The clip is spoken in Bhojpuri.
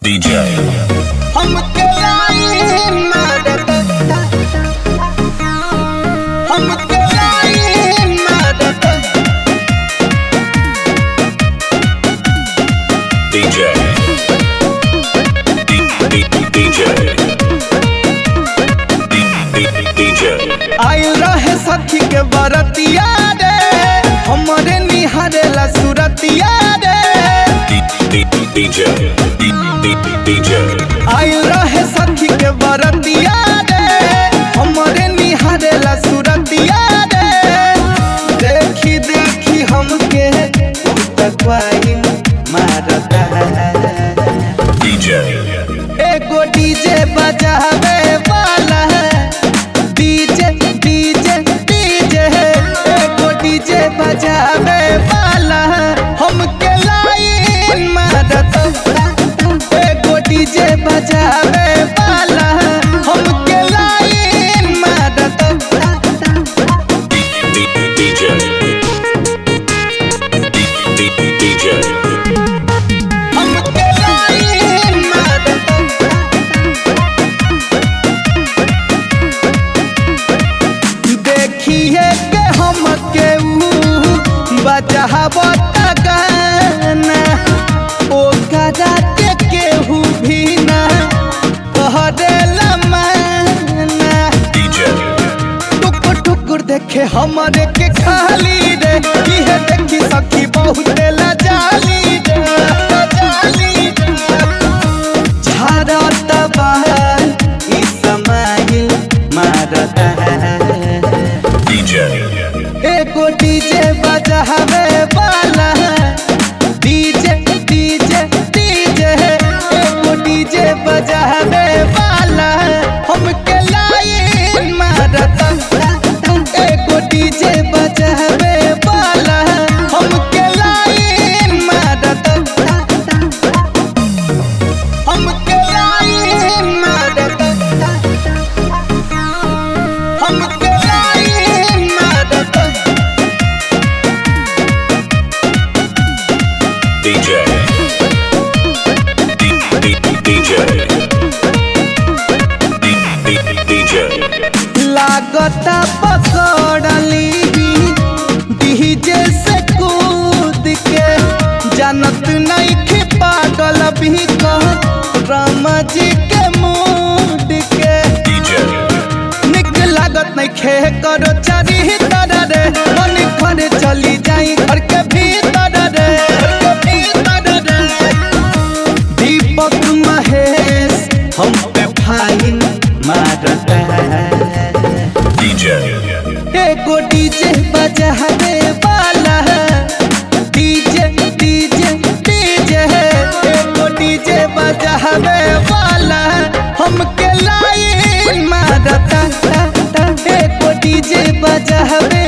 DJ. हमके लाइन मारत हमके लाइन मारत DJ. D- D- DJ. D- D- DJ. आइल रहे सखी के बरतिया रे हमरे निहारेला सुरतिया रे D- D- DJ. D- D- DJ. आइल रहे सखी के बरतिया रे हमरे निहारेला सुरतिया रे देखी देखी हमके तकवाइन मारता DJ. एगो डीजे बजावे वाला डीजे डीजे डीजे एगो डीजे बजावे वाला हमके लाइन मारत एगो डीजे बजावे वाला हमके लाइन मारत D- D- DJ. D- D- DJ. हमके लाइन मारत देखिए के हम केहू बचावत गाना ओ कदा के केहू भी ना कहरेला माना DJ. टुकुर टुकुर देखे हमरे के खाली रे इहे देखी सखी बहुत लजाली रे लजाली रे झारत बाहर ई समाइल मारत DJ. एगो डीजे बजावे वाला डीजे डीजे डीजे एगो डीजे बजावे वाला हमके लाइन मारत एगो डीजे बजावे वाला हमके लाइन मारत हमके लाइन मारत हमके लाइन मारत DJ. D- D- DJ. D- D- DJ. लागता पकड़ली डीजे से कूद के जानत नहीं कि पागल भी कह राम जी के मूड के DJ. निक लागत नहीं खे करो चारी तरह रे मन घर चली जाई घर के भीतर रे घर के भीतर रे दीपक महेश हम पे फाइन मारता है DJ. एगो डीजे बजावे वाला डीजे डीजे डीजे एगो डीजे बजावे वाला हमके लाइन मारता एगो डीजे बजावे